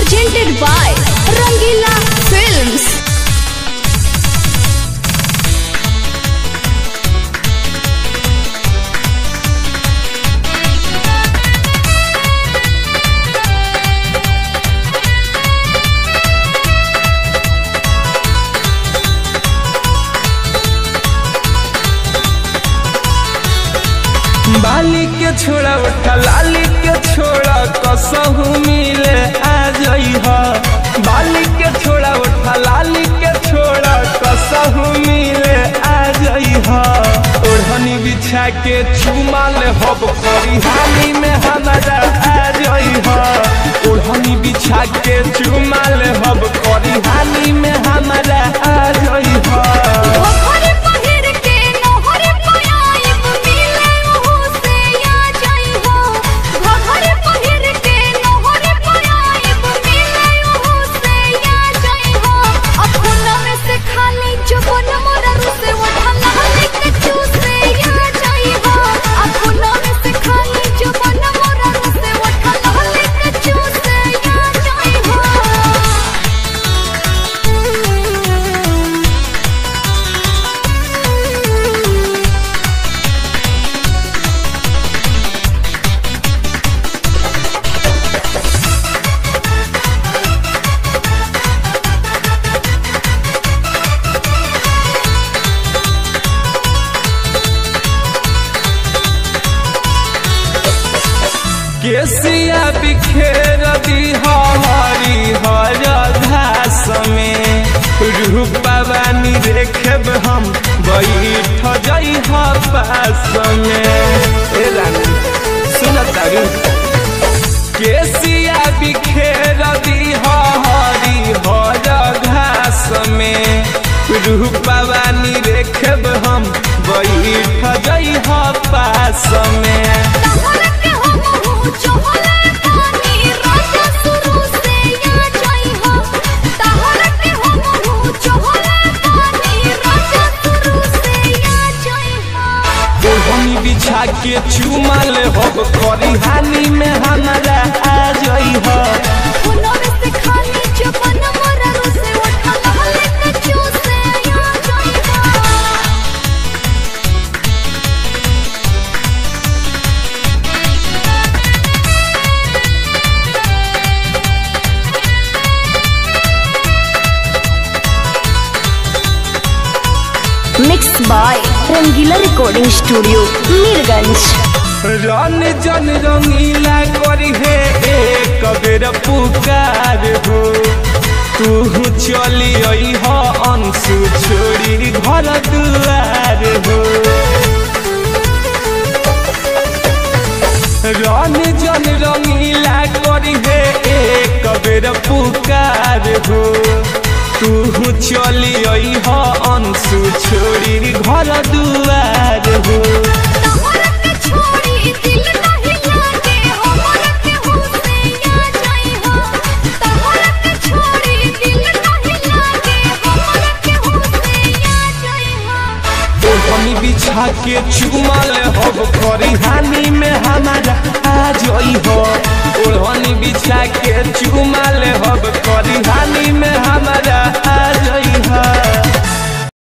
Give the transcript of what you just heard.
presented by Rangila Films. बाली के छोड़ा उठा लाली के छोड़ा कसहू मिले आ जई ह बाली के छोड़ा उठा लाली के छोड़ा कसहू मिले आ जई ह ओढ़नी बिछा के चुमा ले हब करी हाली में हमारा आ जई ह ओढ़नी बिछा के चुमा ले हब करी हाली में हमारा आ जई ह घरे पहिर के नोहरे पयाइब मिले ओहू से आ जाई हो घरे पहिर के नोहरे पयाइब मिले ओहू से आ जाई हो अपना में से खाली जबन मोरा से उठा लेके चूसे आ जाई हो अपना में से खाली जबन मोरा से उठा लेके चूसे आ जाई हो केसिया बिखेर दी हमारी हर घास में रूपवानी देखब हम बैठ जई ह पास में ए रानी सुन तारू केसिया बिखेर दी हमारी हर घास में रूपवानी देखब हम बैठ जई ह पास में तहरा के हम हूँ चहले पानी राजा शुरू से आ जाई हो तहरा के हम हूँ चहले पानी राजा शुरू से आ जाई हो ओढ़नी बिछा के चुमाल हब करी हानि में हमारा आ जई ह फूलों में से खाली जबन मोरा से उठा लहले के चूसे आ जाई हो mix by Rangila recording studio Mirganj रन जन रंगीला करी हे एक बेर पुकार हो तू चली आई ह अंशु छोड़ी घर दुआर हो रन जन रंगीला करी हे एक बेर पुकार हो तू चली आई ह अंशु छोड़ी घर दुआर हो तहरा के छोड़ी दिल नहीं लागे हमरा के होसे आ जाई हो तहरा के छोड़ी दिल नहीं लागे हमरा के होसे आ जाई हो ओढ़नी बिछा के चुमाल हब करी हानि में हमारा आ जई हो ओढ़नी बिछा के चुमाल हब करी हानि में हमारा आ जई हो